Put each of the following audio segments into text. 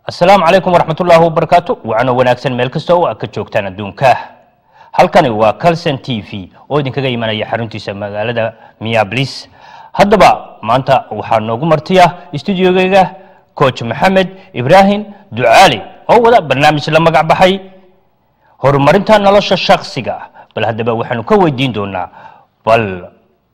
asalaamu calaykum waraxmat ullaahi wabarakaatu wacno wanaagsan meel kasta oo aad ka joogtaan adduunka halkani waa calson t v oo idinkaga imanaya xaruntiisa magaalada miablis haddaba maanta waxaa noogu martiya stuudiogeyga coach maxamed ibraahim ducaali oo wada barnaamij la magac baxay horumarinta nolosha shaksiga bal haddaba waxaanu ka weydiin doonaa bal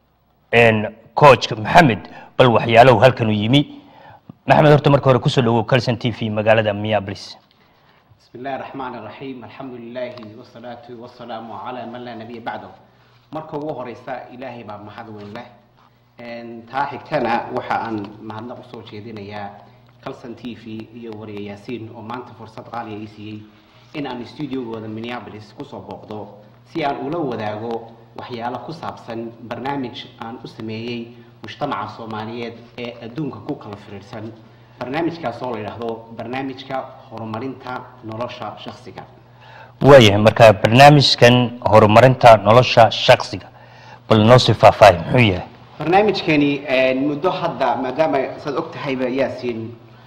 coach maxamed bal waxyaalow halkanu yimi maxamed horta marka hore kusoo dhawow calson t v magaalada miablis بسم الله الرحمن الرحيم الحمد لله والصلاة والسلام على من لا نبي بعده marka ugu horeysa ilaahay baa mahad weyn leh taa xigtana waxa aan mahadnaq usoo jeedinayaa calson t v iyo wariye yaasiin oo maanta fursad qaaliya ii siiyey in aan stuudiogooda minneapolis kusoo booqdo si aan ula wadaago waxyaalo ku saabsan barnaamij aan u sameeyey mujtamaca soomaaliyeed ee adduunka ku kala firiirsan barnaamijkaas oo la yidhaahdo barnaamijka horumarinta nolosha shaksiga waayahay marka barnaamijkan horumarinta nolosha shaksiga bal noo sii faahfaahi muxuu yahay barnaamijkani muddo hadda maadaama saad og tahayba yaasiin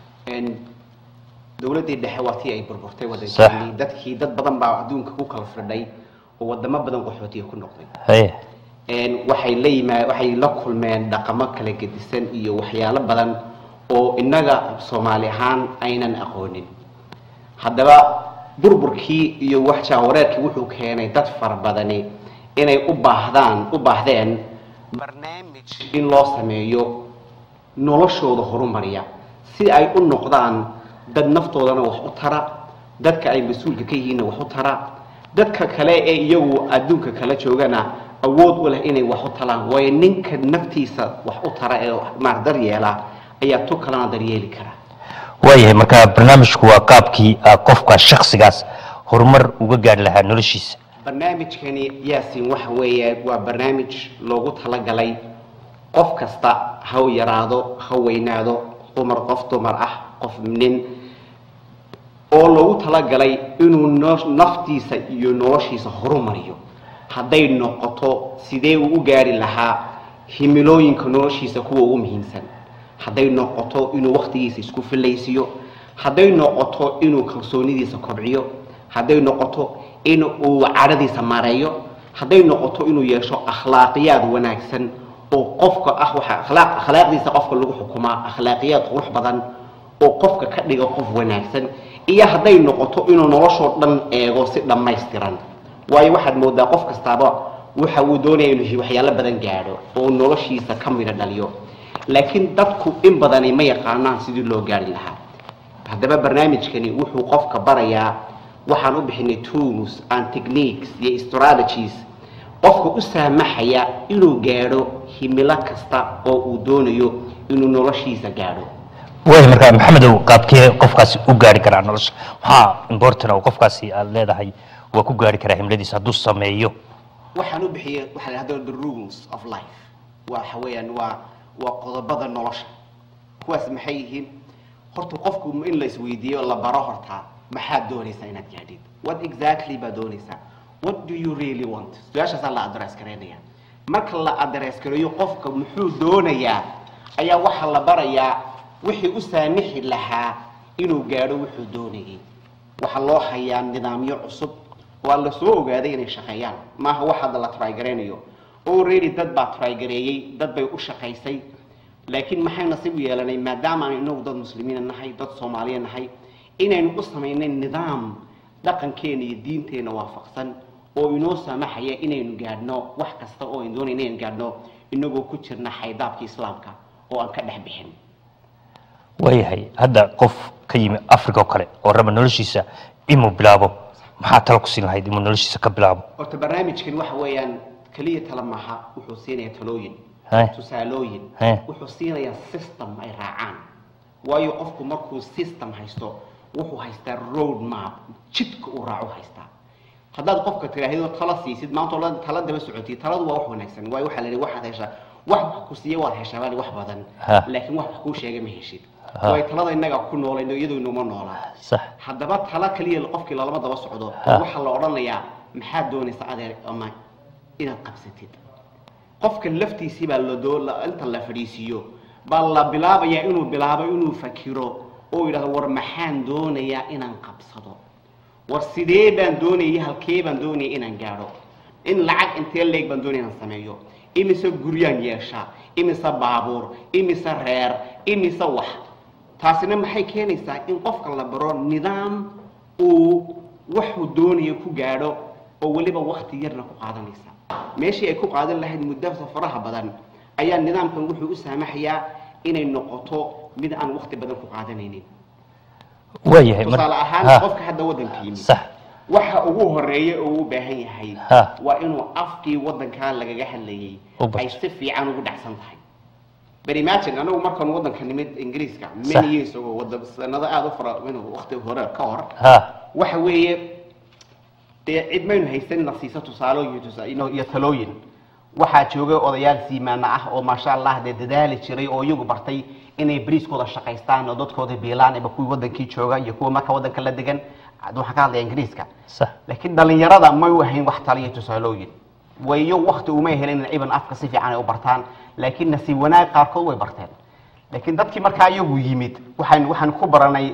dowladdii dhexe waa tii ay burburtay wadankii dadkii dad badan baa adduunka ku kala firdhay oo wadamo badan qaxootiga ku noqday haye waxay la yimaa waxay la kulmeen dhaqamo kala gedisan iyo waxyaalo badan oo innaga soomaali ahaan aynan aqoonin haddaba burburkii iyo waxjaawareerkii wuxuu keenay dad fara badani inay u baahdaan u baahdeen barnaamij in loo sameeyo noloshooda horumariya si ay u noqdaan dad naftoodana wax u tara dadka ay mas-uulka ka yihiinna wax u tara dadka kale ee iyagu adduunka kala joogana awood u leh inay wax u talaan waayo ninka naftiisa wax u tara ee maar daryeela ayaa tu kalena daryeeli kara waayahay marka barnaamijku waa qaabkii qofka shaksigaas horumar uga gaari lahaa noloshiisa barnaamijkani yaasin waxa weeye waa barnaamij loogu talagalay qof kasta ha yaraado ha weynaado dumar qof dumar ah qof nin oo loogu talagalay inuu naftiisa iyo noloshiisa horumariyo hadday noqoto sidee uu u gaari lahaa himilooyinka noloshiisa kuwa ugu muhiimsan hadday noqoto inuu waktigiisa isku filaysiyo hadday noqoto inuu kalsoonidiisa kobciyo hadday noqoto in uu cadhadiisa mareeyo hadday noqoto inuu yeesho akhlaaqiyaad wanaagsan oo qofka ah waxa akhlaaq akhlaaqdiisa qofka lagu xukumaa akhlaaqiyaad qurux badan oo qofka ka dhiga qof wanaagsan iyo hadday noqoto inuu noloshoo dhan eego si dhammaystiran waayo waxaad moodaa qof kastaaba waxa uu doonaya inuu waxyaalo badan gaadho oo noloshiisa ka midha dhaliyo laakiin dadku in badani ma yaqaanaan sidii loo gaari lahaa haddaba barnaamijkani wuxuu qofka barayaa waxaan u bixinay tools and techniques iyo strategies qofka u saamaxaya inuu gaadho himilo kasta oo uu doonayo inuu noloshiisa gaadho waaya marka maxamedow qaabkee qofkaasi u gaari karaa nolosha maxaa important oo qofkaasi aad leedahay waa ku gaari karaa himladiisa hadduu sameeyo waxaan u bixiyay waxaa la yidhahdo the rules of life waxa weeyaan waa waa qodobada nolosha kuwaas maxay yihiin horta qofku in la isweydiiyo la baro hortaa maxaad doonaysaa inaad gaadhid what exactly baad doonaysaa what do you really want su-aashaasaa la address garaynaya marka la address gareeyo qofka muxuu doonayaa ayaa waxaa la barayaa wixii u saamixi lahaa inuu gaadho wuxuu doonayay waxaa loo hayaa nidaamyo cusub waa la soo ogaaday inay shaqeeyaan maaha wax hadda la trygaraynayo already dad baa trygareeyey dad bay u shaqaysay laakiin maxay nasiib u yeelanay maadaama aan inagu dad muslimiina nahay dad soomaaliya nahay inaynu u samaynay nidaam dhaqankeena iyo diinteena waafaqsan oo inoo saamaxaya inaynu gaadhno wax kasta oo aynu doonayna inaynu gaadhno inagoo ku jirna xaydaabka islaamka oo aan ka dhex bixin waayahay hadda qof ka yimi africa oo kale oo raba noloshiisa inuu bilaabo maxaa talo ku siin lahayd inuu noloshiisa ka bilaabo horta barnaamijkan waxa weeyaan keliya tala maaha wuxuu siinaya talooyin Hey. tusaalooyin Hey. wuxuu siinayaa system ay raacaan waayo qofku markuu system haysto wuxuu haystaa road map jidka uu raaco haystaa haddaad qofka tiraahdo tala siisid maanta oo dhan tala daba socotay taladu waa wax wanaagsan waayo waxaa la yidhi waxaad heshaa wax wax ku siiya waad heshaa baa wax badan Ha. laakiin wax wax kuu sheega ma heshid Ha. waayo talada innaga ku noolayno iyadoo inuma noolaa sax haddaba tala kaliya qofkii lalama daba socdo Ha. waxaa la odhanayaa maxaad doonaysa adeer ama inaad qabsatid qofka laftiisii baa la doo la- inta la fadhiisiiyo baa la bilaabayaa inuu bilaabo inuu fakiro oo yidhahdo war maxaan doonayaa inaan qabsado war sidee baan doonayay halkee baan doonaya inaan gaadho in lacag intee leeg baan doonaya inaan sameeyo imise guryaan yeeshaa imise baabuur imise reer imise wax taasina maxay keenaysaa in qofka la baro nidaam uu waxuu doonayo ku gaadho oo weliba wakti yarna ku qaadanaysa meeshii ay ku qaadan lahayd muddada faraha badan ayaa nidaamkan wuxuu u saamaxayaa inay noqoto mid aan wakti badan ku qaadanaynin waayahay mar- tusaale ahaan ha, qofka hadda waddanka yimid sax waxa ugu horeeya oo uu u baahan yahay Ha. waa inuu afkii waddankaa lagaga hadlayay U barto. ay si fiican ugu dhacsan tahay but imagine anagu markaan waddanka nimid ingiriiska Sax. many years ago wadda sanado aada u fara inuu waqti hore ka hor ha waxa weeye dee cid maynu haysan na siisa tusaalooyin tusa- ino- iyo talooyin waxaa joogay odayaal siimaana ah oo maasha allah dee dadaali jiray oo iyagu bartay inay bariiskooda shaqaystaan oo dadkooda biilaan iba kuwii wadankii jooga iyo kuwa marka wadanka la degan waxaan ka hadlaya ingiriiska sax laakiin dhalinyarada may u ahayn wax taliyo tusaalooyin wayo wakti umay helin in ciban afka si fiican ay u bartaan laakiin nasiib wanaag qaarkood way barteen laakiin dadkii markaa iyagu yimid waxaan waxaan ku baranay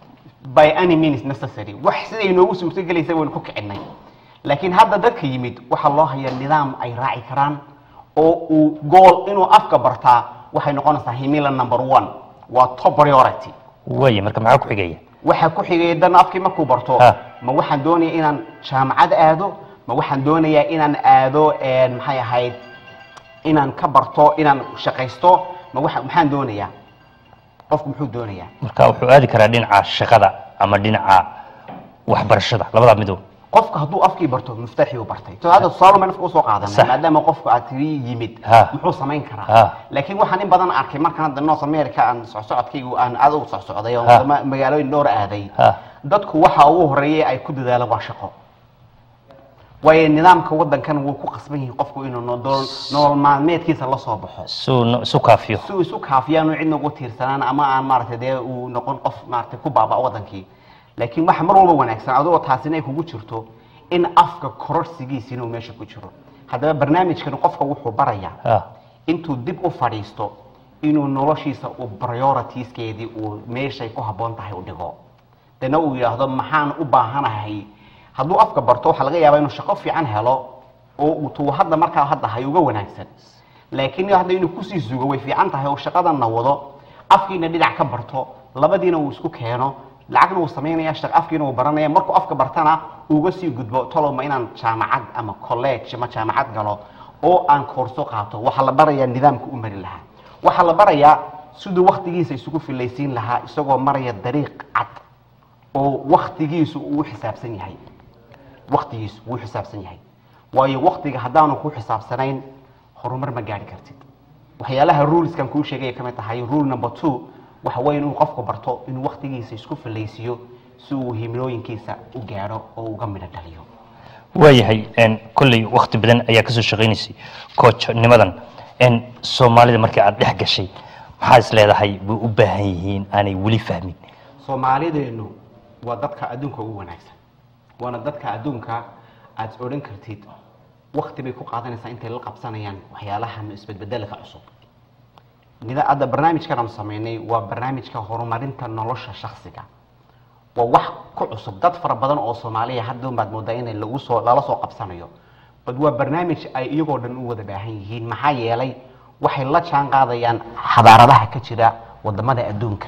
by any means necessary wax siday noogu suurtagelaysa waynu ku kicinay laakiin hadda dadka yimid waxaa loo hayaa nidaam ay raaci karaan oo uu gool inuu afka bartaa waxay noqonaysaa himila number one waa top priority waaya marka maxaa ku xigaya waxaa ku xigay dan afkii markuu barto Ha. ma waxaan doonaya inaan jaamacad aado ma waxaan doonayaa inaan aado een, maxay ahayd inaan ka barto inaan shaqaysto ma waxa maxaan doonayaa qofku muxuu doonayaa marka wuxuu aadi karaa dhinaca shaqada ama dhinaca waxbarashada labadaa midow qofka hadduu afkii barto muftaxii uu bartay to hadda tusaale ma nafka usoo qaadanay Sax. maadaama qofku aad tiri yimid Ha. muxuu samayn karaa Ha. laakiin waxaan in badan arkay markaan hadda north america aan socsocodkaygu aan aad u socsocday oo Ha. wadamo- magaalooyin dhowr aaday Ha. dadku waxa ugu horeeya ay ku dadaalaan waa shaqo waayo nidaamka wadankan wuu ku qasban yihiin qofku inuu nolol nolol maalmeedkiisa la soo baxo suu no- isu kaafiyo si uu isu kaafiyaanu cidna ugu tiirsanaan ama aan maaragtay dee uu noqon qof maaragtay ku baaba'o wadankii laakiin waxa mar walba wanaagsan adigoo taasina ay kugu jirto in afka kororsigiisa inuu meesha ku jiro haddaba barnaamijkan qofka wuxuu barayaa ha intuu dib u fadhiisto inuu noloshiisa uu prioritieskeedii uu meeshay ku habboon tahay u dhigo dana uu yidhaahdo maxaan u baahanahay hadduu afka barto waxaa laga yaabaa inuu shaqo fiican helo oo uu tuu hadda markaa hadda hay uga wanaagsan laakiin hadda inuu kusii sugo way fiican tahay oo shaqadanna wado afkiina dhinac ka barto labadiina uu isku keeno lacagna uu samaynaya shaq afkiina uu baranaya markuu afka bartana uga sii gudbo tolowma inaan jaamacad ama college ama jaamacad galo oo aan koorso qaato waxaa la barayaa nidaamka u mari lahaa waxaa la barayaa siduu waktigiisa isugu filaysiin lahaa isagoo maraya dariiq cad oo waktigiisu uu u xisaabsan yahay waktigiisu wuu xisaabsan yahay waayo waktiga haddaanu ku xisaabsanayn horumar ma gaari kartid waxyaalaha ruleskan kuu sheegaya ka mid tahay rule number two waxa weeye inuu qofku barto inuu waktigiisa isku filaysiiyo si uu himilooyinkiisa u gaadho oo uga midho dhaliyo waayahay n kolley wakti badan ayaa kasoo shaqaynaysay coachnimadan n soomaalida markii aad dhex gashay maxaa is leedahay bay u baahan yihiin aanay weli fahmin soomaalideenu waa dadka adduunka ugu wanaagsan waana dadka adduunka aad odhan kartid wakti bay ku qaadanaysaa intay la qabsanayaan waxyaalahan isbedbedelka cusub nida hadda barnaamijkan aanu samaynay waa barnaamijka horumarinta nolosha shaksiga waa wax ku cusub dad fara badan oo soomaaliya hadda baad moodaa inay lagu soo lala soo qabsanayo bad waa barnaamij ay iyagoo dhan u wada baahan yihiin maxaa yeelay waxay la jaan qaadayaan xadaaradaha ka jira wadamada adduunka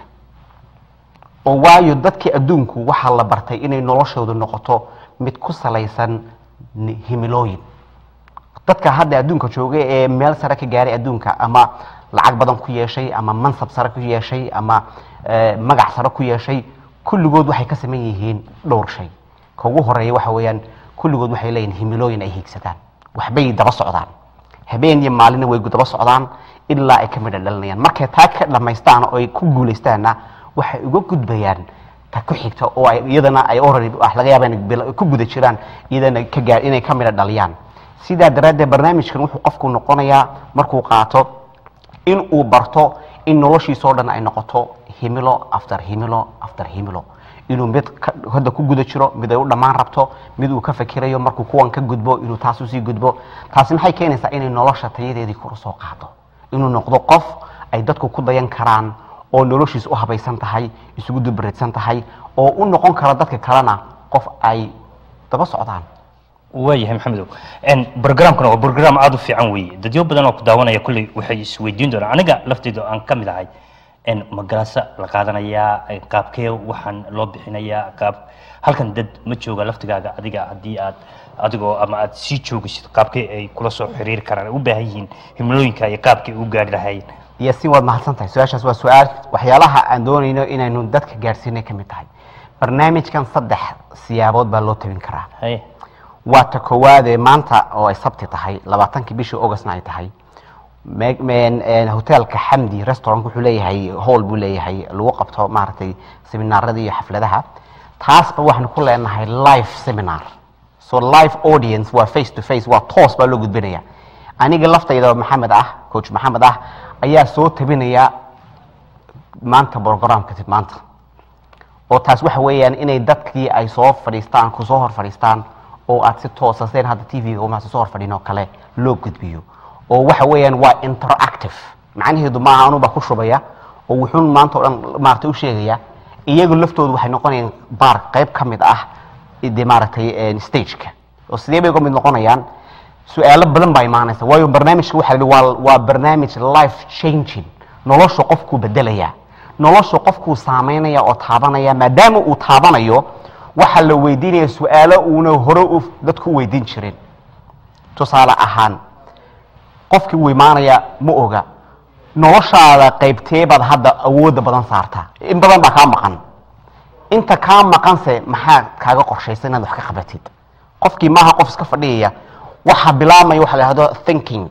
oo waayo dadkii adduunku waxaa la bartay inay noloshoodu noqoto mid ku salaysan ni- himilooyin dadka hadda adduunka jooga ee meel sare ka gaaray adduunka ama lacag badan ku yeeshay ama mansab sare ku yeeshay ama eh, magac sare ku yeeshay kulligood waxay ka saman yihiin dhowr shay ka ugu horeeya waxa weeyaan kulligood waxay leeyihin himilooyin ay hiigsadaan waxbay daba socdaan habeen iyo maalina way daba socdaan ilaa ay ka midha dhalinayaan markay taa ka dhamaystaan oo ay ku guulaystaanna waxay uga gudbayaan ta ku xigta oo ay iyadana ay already wax laga yaaba inay bil- ku guda jiraan iyadana ka gaar inay ka midha dhaliyaan sidaa daraaddeed barnaamijkan wuxuu qofku noqonayaa markuu qaato in uu barto in noloshiisoo dhan ay noqoto himilo after himilo after himilo inuu mid ka- hadda ku guda jiro mid ay u dhammaan rabto mid uu ka fakirayo markuu kuwan ka gudbo inuu taas usii gudbo taasi maxay keenaysaa inay nolosha tayadeedii kor usoo qaado inuu noqdo qof ay dadku ku dayan karaan oo noloshiisa u habaysan tahay isugu dubareedsan tahay oo u noqon kara dadka kalena qof ay daba socdaan waayahay maxamedow brogramkana waa brogram aada u fiican weeye dadyo badan oo ku daawanaya kulley waxay isweydiin doonaan aniga lafteyda aan ka mid ahay magaraasa la qaadanayaa qaabkee waxaan loo bixinayaa qaab halkan dad ma jooga laftigaaga adiga haddii aad adigoo ama aad sii joogisid qaabkee ay kula soo xiriiri karaan ay u baahan yihiin himlooyinka iyo qaabkay u gaari lahayn iyo si waad mahadsan tahay su-aashaas waa su-aal waxyaalaha aan doonayno inaynu dadka gaadhsiinay ka mid tahay barnaamijkan saddex siyaabood baa loo tabin karaa haye waa ta koowaadee maanta oo ay sabti tahay labaatankii bishii augustna ay tahay me- men- een, hotelka xamdi restaurant wuxuu leeyahay hall buu leeyahay lagu qabto maaragtay seminaarada iyo xafladaha taasba waxaanu ku leenahay live seminar so live audience waa face to face waa toos baa loo gudbinaya aniga laftayda maxamed ah coach maxamed ah ayaa soo tabinaya maanta programka maanta oo taas waxa weeyaan inay dadkii ay soo fadhiistaan kusoo hor fadhiistaan oo aad si toosa seen hadda t v-ga uma soo hor fadhin oo kale loo gudbiyo oo waxa weeyaan waa interactive macnaheedu maaha anuba ku shubaya oo wuxuun maanta oo dhan maaragtay u sheegaya iyagu laftoodu waxay noqonayaan baar qayb ka mid ah de maaragtay stageka oo sidee bay uga mid noqonayaan su-aalo badan baa imaanaysa waayo barnaamijka waxa la yidhi waa waa barnaamij life changing nolosha qofkuu bedelaya nolosha qofkuu saameynaya oo taabanaya maadaama uu taabanayo waxaa la weydiinaya su-aalo uuna hore u dadku u weydiin jirin tusaale ahaan qofkii uu imaanaya ma oga noloshaada qaybteebaad hadda awoodda badan saartaa in badan baa kaa maqan inta kaa maqanse maxaa kaaga qorshaysa inaad wax ka qabatid qofkii maaha qof iska fadhiyaya waxa bilaabmaya waxa la yidhahdo thinking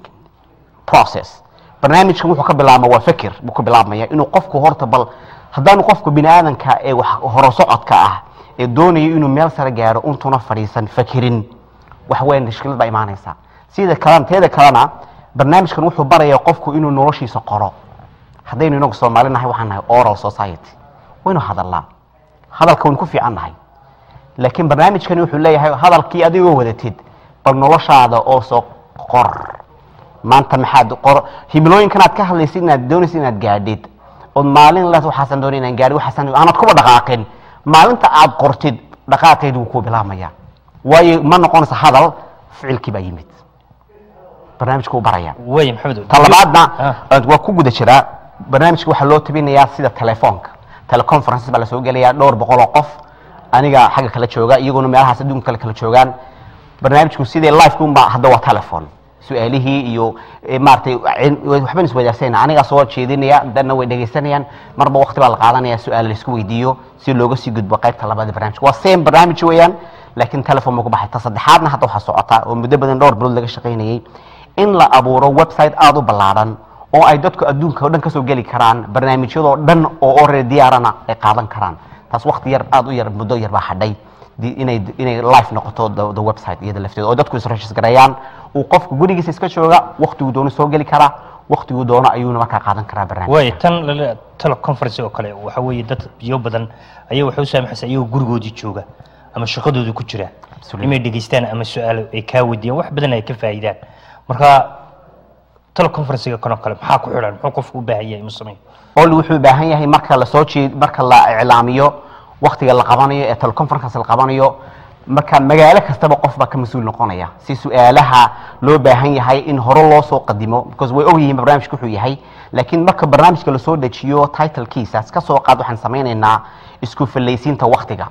process barnaamijkan wuxuu ka bilaabma waa fikir buu ka bilaabmaya inuu qofku horta bal haddaanu qofku bini aadanka ee wax horo socodka ah ee doonayo inuu meel sare gaaro untuna fadhiisan fakirin wax weyn mushkilad baa imaanaysa sida kalena teeda kalena barnaamijkan wuxuu baraya qofku inuu noloshiisa qoro haddaynu inagu soomaali nahay waxaan nahay oral society waynu hadallaa hadalka waynu ku fiican nahay laakiin barnaamijkani wuxuu leeyahay hadalkii adigoo wadatid bal noloshaada oo soo qor maanta maxaad qor himilooyinkan aad ka hadlaysid inaad doonaysid inaad gaadhid ood maalin le waxaasan doonay inaan gaadhi waxaasan aanad kuba dhaqaaqin maalinta aad qortid dhaqaaqeedu wuu ku bilaabmaya waayo ma noqonaysa hadal ficilkii baa yimid barnaamijka uu baraya waaya maxamedow ta labaadna Ah. waa ku guda jiraa barnaamijka waxaa loo tabinayaa sida telefoonka teleconferences baa lasoo gelayaa dhowr boqol oo qof aniga xagga kala jooga iyaguna meelahaas adduunka kale kala joogaan barnaamijku sidee liveka unba hadda waa telefon su-aalihii iyo eh, maaragtay cin- waxbaan iswadaarsanayna anigaa soo jeedinaya dadna way dhegaysanayaan marba waqti baa la qaadanaya su-aal laisku weydiiyo si looga sii gudbo qaybta labaad ee barnaamijka waa same barnaamij weeyaan laakiin telefon buu ku baxay ta saddexaadna hadda waxaa socota oo muddo badan dhowr bilood laga shaqaynayay in la abuuro website aada u ballaaran oo ay dadku adduunka oo dhan kasoo geli karaan barnaamijyadoo dhan oo already diyaarana ay qaadan karaan taas waqti yar aada u yar muddo yar baa hadhay di- inay inay live noqoto the, the website iyada lafteeda oo dadku is gareeyaan uu qofku gurigiisa iska jooga waqtiguu doono soo geli karaa waqtiguu doono ayuuna markaa qaadan karaa barnaamij waaya tan lale teleconference oo kale waxa weeye dad biyo badan ayaa waxay u saamaxaysa iyagoo gurigoodii jooga ama shaqadoodii ku jira Absolutely. inay dhegaystaan ama su-aalo ay kaa weydiiyaan wax badan ay ka faa'iidaan marka teleconferencega kanoo kale maxaa ku xidhan muxuu qofku u baahan yahay inuu sameeyo ol wuxuu u baahan yahay marka la soo jeed marka la iclaamiyo waqtiga la qabanayo ee teleconference la qabanayo marka magaalo kastaba qof baa ka mas-uul noqonaya si su-aalaha loo baahan yahay in hore loo soo qadimo because way ogyihiin barnaamijka wuxuu yahay laakiin marka barnaamijka lasoo dejiyo titlekiisaas ka soo qaad waxaan samaynaynaa isku fallaysiinta waqtiga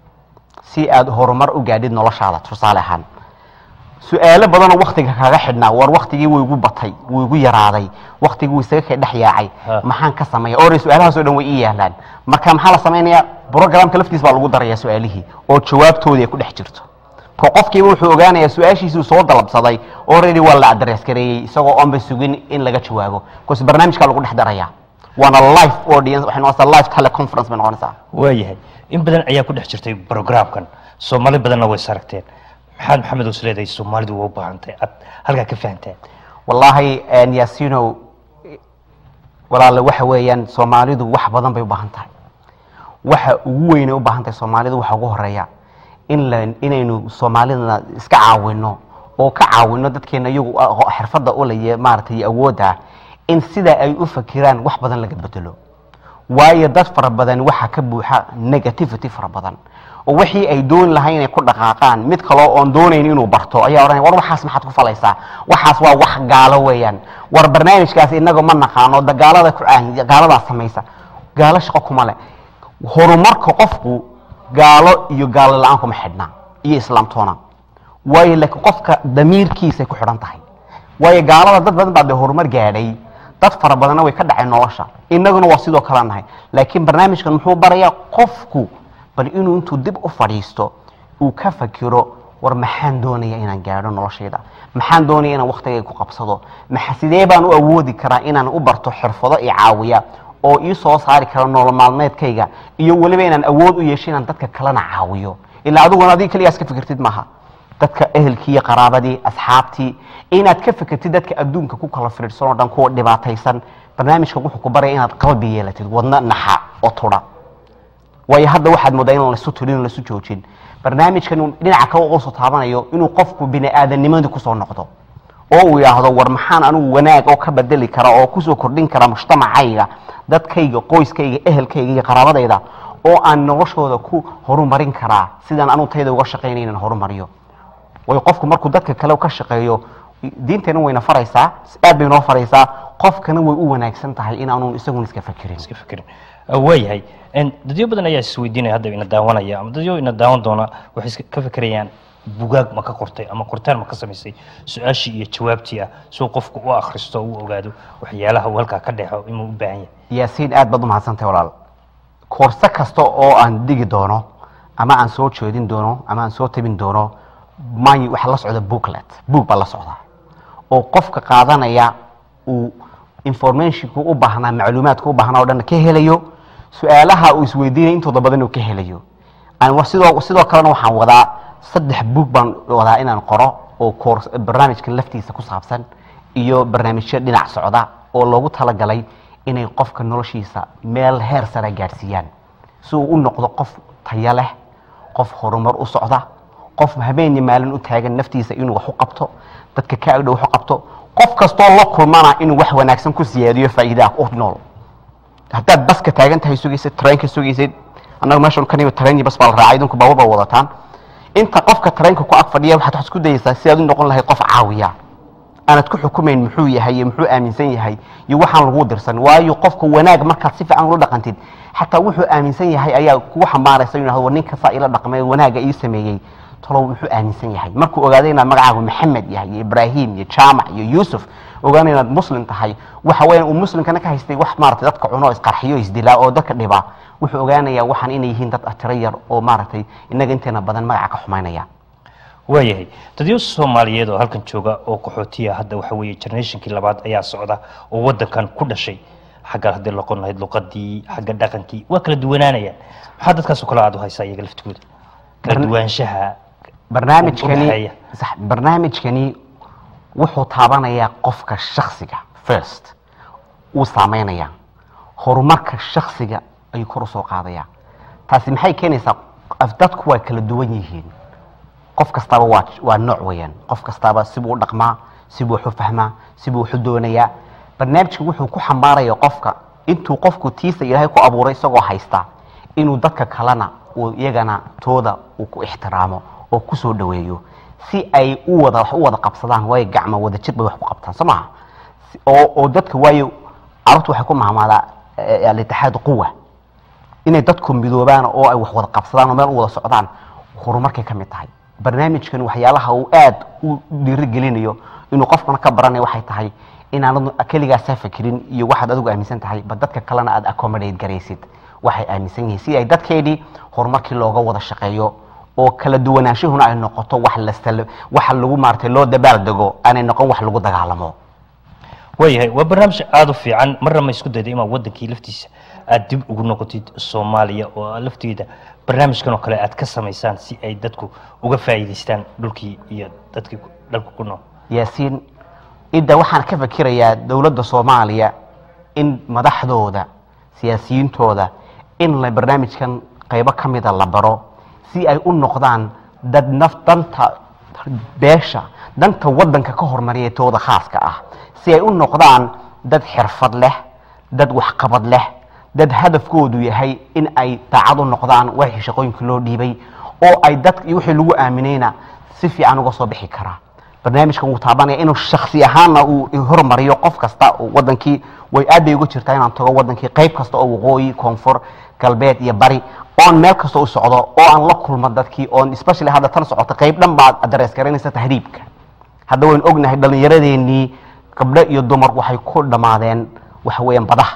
si aad horumar u gaadhid noloshaada tusaale ahaan su-aalo badanoo waktiga kaga xidhnaa war waktigii wuu igu batay wuu igu yaraaday waktigii wuu isaga ka dhex yaacay Ha. maxaan ka sameeya ore su-aalahaasoo dhan way ii yaalaan marka maxaa la samaynayaa programka laftiis baa lagu darayaa su-aalihii oo jawaabtoodii ay ku dhex jirto ko qofkiiba wuxuu ogaanayaa su-aashiisuu soo dalabsaday already waa la adres gareeyey isagoo oonba sugin in laga jawaabo bcause barnaamijkaa lagu dhex darayaa waana live audience waxay noqonaysaa live teleconference bay noqonaysaa waayahay in badan ayaa ku dhex jirtay programkan soomaali badanna way saragteen maxaad maxamed us leedahay soomaalidu waa u baahantahay aad halkaa ka fahantaan wallaahi een, yaasino walaale waxa weeyaan soomaalidu wax badan bay u baahan tahay waxa ugu weynay u baahan tahay soomaalidu waxa ugu horeeya in la inaynu soomaalidana iska caawino oo ka caawino dadkeena iyagu aqo- xirfadda u leye maaragtay awoodda in sida ay u fakiraan wax badan laga bedelo waayo dad fara badan waxaa ka buuxa negativity fara badan oo wixii ay dooni lahayn inay ku dhaqaaqaan mid kaloo oon doonayn inuu barto ayaa odhanaya war waxaas maxaad ku falaysaa waxaas waa wax gaalo weeyaan war barnaamijkaas inaga ma naqaano da gaalada ku caahin gaaladaa samaysa gaalo shaqo kuma leh horumarka qofku gaalo iyo gaalo la-aan kuma xidhna iyo islaamtoona waayo laakiin qofka damiirkiisay ku xidhan tahay waayo gaalada dad badan baa dee horumar gaadhay dad fara badanna way ka dhaceen nolosha innaguna waa sidoo kale nahay laakiin barnaamijkan muxuu barayaa qofku bal inuu intuu dib u fadhiisto uu ka fakiro war maxaan doonaya inaan gaadho noloshayda maxaan doonaya inaan waktigay ku qabsado maxa sidee baan u awoodi karaa inaan u barto xirfado i caawiya oo ii soo saari kara nolol maalmeedkayga iyo weliba inaan awood u yeesho inaan dadka kalena caawiyo ilaa adiguna adiga keligaas ka fikirtid maaha dadka ehelkii iyo qaraabadii asxaabtii inaad ka fikirtid dadka adduunka ku kala firidhsan oo dhan kuwa dhibaataysan barnaamijka wuxuu ku baraya inaad qalbi yeelatid wadna naxa oo tudha waayo hadda waxaad moodaa in lasu tulin lasu joojin barnaamijkan dhinaca kale uga soo taabanayo inuu qofku bini aadamnimadii kusoo noqdo oo uu yidhaahdo war maxaan anigu wanaag oo ka bedeli kara oo kusoo kordhin kara mujtamacayga dadkayga qoyskayga ehelkayga iyo qaraabadayda oo aan noloshooda ku horumarin karaa sidaan anugu tayda uga shaqaynay inaan horumariyo waayo qofku markuu dadka kale ka shaqeeyo diinteena wayna faraysaa aad bay noo faraysaa qofkana way u wanaagsan tahay inaanu isagun iska fakirin iska fikirin waayahay dadyo badan ayaa isweydiinaya hadda ina daawanaya ama dadyo ina daawan doona waxay iska ka fikirayaan bugaag ma ka qortay ama qortaan ma ka samaysay su-aashii iyo jawaabtii ah suu qofku u akhristo u ogaado waxyaalaha uu halkaa ka dhexo inuu u baahan yahay yaasiin aad baad umahadsantahay walaal koorse kasta oo aan digi doono ama aan soo jeedin doono ama aan soo tabin doono may waxaa la socda booklet book baa la socda oo qofka qaadanaya uu informationku u baahnaa macluumaadku u baahnaa o dhan ka helayo su-aalaha uu isweydiinaya intooda badan uu ka helayo aan sidoo sidoo kalena waxaan wadaa saddex book baan wadaa inaan qoro oo koors barnaamijkan laftiisa ku saabsan iyo barnaamijyo dhinac socda oo loogu talagalay inay qofka noloshiisa meel heer sare gaadhsiiyaan si uu u noqdo qof tayo leh qof horumar u socda qof habeenii maalin u taagan naftiisa inuu wax u qabto dadka ka agdhow wax u qabto qof kastoo la kulmana inuu wax wanaagsan ku siyaadiyo faa'iidaha u nool haddaad baska taagan tahay sugaysid tareenka sugaysid annaga meeshan ka nimid tareen iyo bas baa la raacay idinku baabur baa wadataan inta qofka tareenka ku ag fadhiya waxaad wax isku dayaysaa si aad u noqon lahayd qof caawiya aanad ku xukumayn muxuu yahay iyo muxuu aaminsan yahay iyo waxaan lagu dirsan waayo qofka wanaag markaad si fiican ula dhaqantid xataa wuxuu aaminsan yahay ayaa kugu xambaaraysa inuu yidhahdo war ninka saa ila dhaqmay wanaaga ii sameeyey talow muxuu aaminsan yahay markuu ogaaday inaad magacaagu maxamed yahay iyo ibraahim iyo jaamac iyo yuusuf ogaana inaad muslim tahay waxa weeyaan uu muslimkana ka haystay wax maaragtay dadka cuno isqarxiyo isdilaa oo dadka dhibaa wuxuu ogaanayaa waxaan inay yihiin dad tiro yar oo maaragtay inaga inteena badan magaca ka xumaynaya waayahay dadyo soomaaliyeed oo halkan jooga oo qaxootiya hadda waxa weeye generationkii labaad ayaa socda oo waddankan ku dhashay xagga haddii loqon lahayd luqadii xagga dhaqankii waa kala duwanaanayaan maxaa dadkaasoo kale aada u haysaa iyaga laftigooda kala Barna- duwaanshaha barnaamijkani udhexeeya. sax barnaamijkani wuxuu taabanayaa qofka shaksiga first uu saameynaya horumarka shaksiga ayuu kor usoo qaadaya taasi maxay keenaysaa af- dadku waa kala duwan yihiin qof kastaba waa waa nooc weeyaan qof kastaba sibuu u dhaqmaa sibuu wax u fahmaa sibuu wax u doonayaa barnaamijka wuxuu ku xambaaraya qofka intuu qofku tiisa ilaahay ku abuuray isagoo haysta inuu dadka kalena uu iyagana tooda uu ku ixtiraamo oo kusoo dhaweeyo si ay u wada wax u wada qabsadaan waayo gacmo wada jir bay wax ku qabtaan soo maha Si- oo oo dadka waayo carabtu waxay ku mahmaadaa eh, alitixaad quwa inay dadku midoobaan oo ay wax wada qabsadaan oo meel u wada socdaan horumarkay ka mid tahay barnaamijkan waxyaalaha uu aad u dhiirigelinayo inuu qofkana ka baranayo waxay tahay inaanad keligaasaa fikirin iyo waxaad adigu aaminsan tahay ba dadka kalena aad accommodate garaysid waxay aaminsan yihiin si ay dadkeedii horumarkii looga wada shaqeeyo oo kala duwanaanshahuna ay noqoto wax la sal waxa lagu maartay loo dabaaldego aanay noqon wax lagu dagaalamo waayahay waa barnaamij aada u fiican marna ma isku dayda imaa wadankii laftiisa aada dib ugu noqotid soomaaliya oo aad lafteeda barnaamijkan oo kale aad ka samaysaan si ay dadku uga faa'iidaystaan dhulkii iyo dadkii ku- dalka ku nool yaasiin idda waxaan ka fikirayaa dowladda soomaaliya in madaxdooda siyaasiyiintooda in la barnaamijkan qaybo ka mida la baro si ay u noqdaan dad naf danta beesha danta waddanka ka hormariya tooda khaaska ah si ay u noqdaan dad xirfad leh dad waxqabad leh dad hadafkoodu yahay in ay daacad u noqdaan wixii shaqooyinka loo dhiibay oo ay dadka iyo wixii lagu aaminayna si fiican uga soo bixi karaa barnaamijkan wuu taabanaya inuu shaksi ahaanna uu hormariyo qof kasta oo wadankii way aad bay uga jirtaa inaan tago wadankii qayb kasta oo waqooyi koonfur galbeed iyo bari oon meel kasta u socdo oo aan la kulmo dadkii oon especially hadda tan socota qayb dhan baad adrees garanaysa tahriibka hadda waynu ognahay dhallinyaradeenii gabdho iyo dumar waxay ku dhammaadeen waxa weeyaan badaha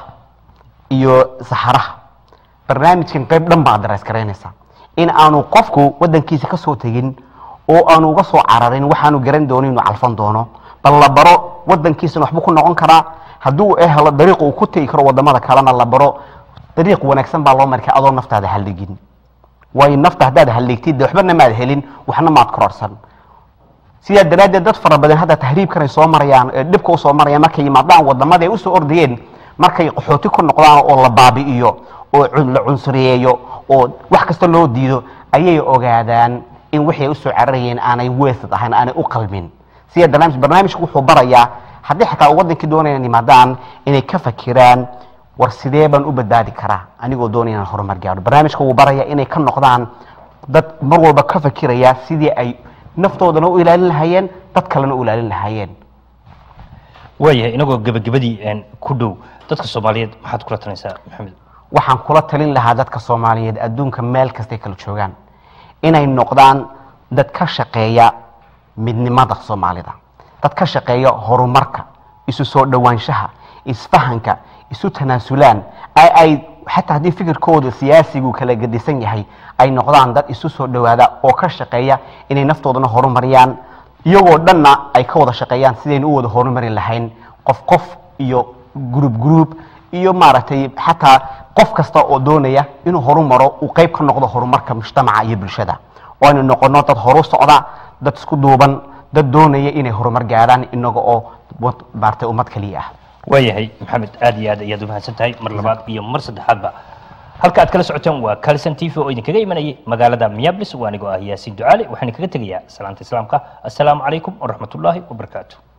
iyo saxaraha barnaamijkan qayb dhan baa adrees garaynaysa in aanu qofku wadankiisa ka soo tegin oo aanu uga soo cararin waxaanu garan doonin inuu calfan doono bal la baro wadankiisana waxbuu ku noqon karaa hadduu helo dariiq uu ku tegi karo wadamada kalena la baro dariiq wanaagsan baa loo markay adoo naftaada halligin waayo nafta haddaad halligtid dee waxbana maad helin waxna maad kororsan sidaa daraaddeed dad fara badan hadda tahriibkanay soo marayaan ee dhibka usoo marayaan markay yimaadaan wadamada ay usoo ordayeen markay qaxooti ku noqdaan oo la baabi'iyo oo la cunsuriyeeyo oo wax kasta loo diido ayay ogaadaan in wixii ay usoo cararayeen aanay weesad ahayn aanay u qalmin sida barnaamij barnaamijku wuxuu barayaa haddii xataa wadankii doonaya inay yimaadaan inay ka fakiraan war sidee baan u badbaadi karaa anigoo doonaya inaan horumar gaaro barnaamijka wuu baraya inay ka noqdaan dad mar walba ka fakiraya sidii ay naftoodana u ilaalin lahaayeen dad kalena u ilaalin lahaayeen waayahay inagoo gebagabadii ku dhow dadka soomaaliyeed maxaad kula talinaysaa maxamed waxaan kula talin lahaa dadka soomaaliyeed adduunka meel kastay kala joogaan inay noqdaan dad ka shaqeeya midnimada soomaalida dad ka shaqeeya horumarka isu soo dhowaanshaha isfahanka isu tanaasulaan ay xataa haddii fikirkooda siyaasigu kala gedisan yahay ay noqdaan dad isu soo dhowaada oo ka shaqeeya inay naftoodana horumariyaan iyagoo dhanna ay ka wada shaqeeyaan sidaynu u wada horumari lahayn qof qof iyo gruub gruub iyo maaragtay xataa qof kasta oo doonaya inuu horumaro uu qayb ka noqdo horumarka mujtamaca iyo bulshada oo aynu noqono dad horu socda dad isku duuban dad doonaya inay horumar gaadhaan inaga oo maaragtay ummad kaliya ah waayahay maxamed aad iyo aad ayaad u mahadsan tahay mar labaad iyo mar saddexaadba halka aad kala socoteen waa calson t v oo idinkaga imanayay magaalada miyaablis waa anigoo ah yaasiin ducaale waxaan kaga tegayaa salaanta islaamka assalaamu calaykum waraxmat ullaahi wabarakaatu